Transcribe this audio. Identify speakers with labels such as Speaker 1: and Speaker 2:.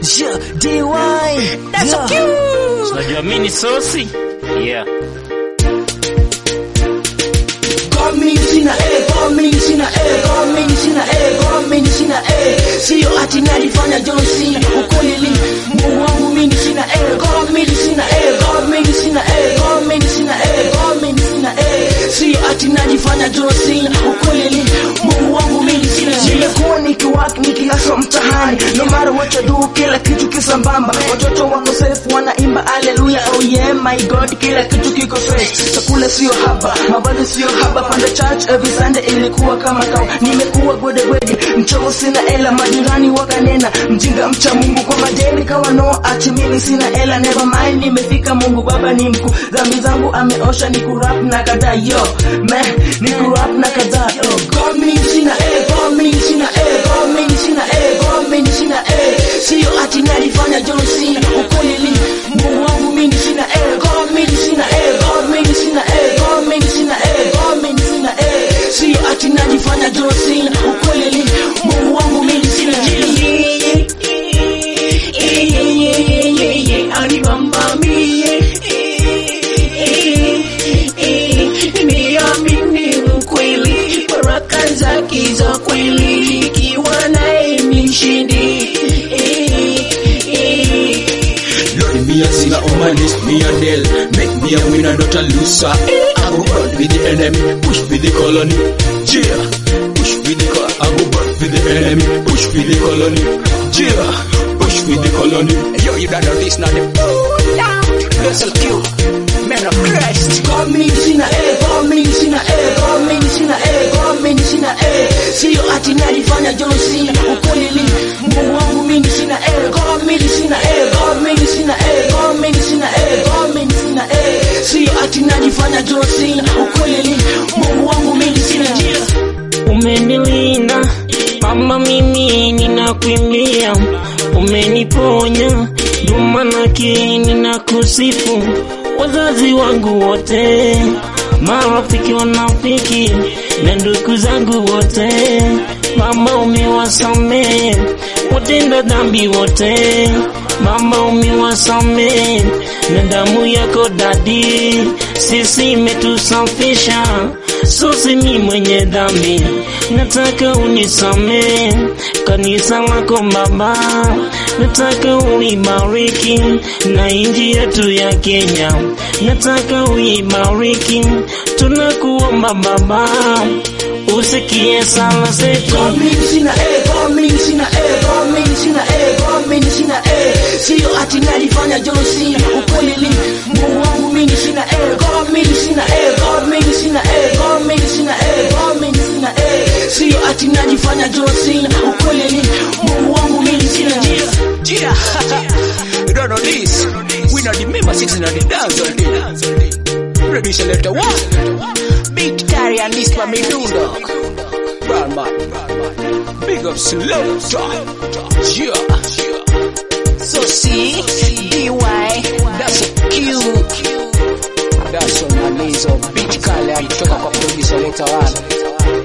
Speaker 1: Yeah, DY.
Speaker 2: That's so
Speaker 1: Yeah.
Speaker 2: cute.
Speaker 3: Unajua mimi ni sosi? Yeah.
Speaker 1: Gomini sina eh, gomini sina eh, gomini sina eh, gomini sina eh. Sio ati nalifanya John Cena ukweli ni Mungu wangu mimi sina eh, gomini sina eh, gomini sina eh, gomini sina eh, gomini sina eh. Sio ati nalifanya John Cena ukweli ni Mungu wangu mimi sina. Nimekuwa nikiwak nikilaswa mtahani, no matter what you do, kila kitu kisambamba. Watoto wako safe wanaimba haleluya, oh yeah my God, kila kitu kiko fresh. Chakula sio haba, mavazi sio haba, panda church every Sunday ilikuwa kama kawa. Nimekuwa gwede gwede, mchogo sina ela, majirani wakanena, mjinga mcha Mungu kwa madeni kawa no, ati mimi sina ela, never mind, nimefika Mungu Baba ni mkuu, dhambi zangu ameosha, ni kurap na kadhaa yo, man, ni kurap na kadhaa yo, God mimi sina eh, God mimi sina eh, God mimi sina eh, God mimi sina eh, sio ati nalifanya John Cena, ukweli ni Mungu wangu mimi sina eh, God mimi sina eh, God mimi sina eh, God mimi sina eh, God mimi sina eh, sio ati nalifanya John Cena, ukweli ni Mungu wangu mimi sina
Speaker 2: Nimeamini ukweli, baraka zake za kweli, ikiwa naye ni mshindi.
Speaker 4: Lord, me a sinner on my list, me a nail. Make me a winner, not a loser. I go burn with the enemy, push with the colony. Yeah, push with the colony. I go burn with the enemy, push with the colony. Yeah, push with the colony. Yo, you don't know this now. Vessel Q, man of Christ.
Speaker 1: God mimi sina eh, God mimi sina eh, God mimi sina eh, God mimi sina eh, sio ati nalifanya John Cena, ukweli ni Mungu wangu mimi sina eh, God mimi sina eh, God mimi sina eh, God mimi sina eh, God mimi sina eh, sio ati nalifanya John Cena, ukweli ni Mungu wangu mimi sina
Speaker 3: Umenilinda mama, mimi ninakuimbia, umeniponya ndio maanake ninakusifu. Wazazi wangu wote, marafiki wanafiki na ndugu zangu wote, mama umewasamehe watenda dhambi wote, mama umewasamehe na damu yako dadi, sisi imetusafisha sosi mi mwenye dhambi, nataka unisamehe kanisa lako Baba, nataka uibariki na inji yetu ya Kenya, nataka uibariki, tunakuomba Baba, usikie sala zetu.
Speaker 1: God mimi sina eh, God mimi sina eh, God mimi sina eh, God mimi sina eh, sio ati nalifanya John Cena, ukweli ni Mungu wangu mimi sina eh, God mimi sina eh, God mimi sina eh, God mimi sina eh, God mimi sina eh, sio ati nalifanya John Cena, ukweli ni Mungu wangu mimi sina
Speaker 4: Yeah, you don't know this. We not the member sitting on the dance all day. Producer letter one. Big carry and this for me do dog. Brown man. Big up slow talk. Yeah.
Speaker 2: So see, DY,
Speaker 4: That's a cute. That's on my knees of big carry and toka kwa producer letter one.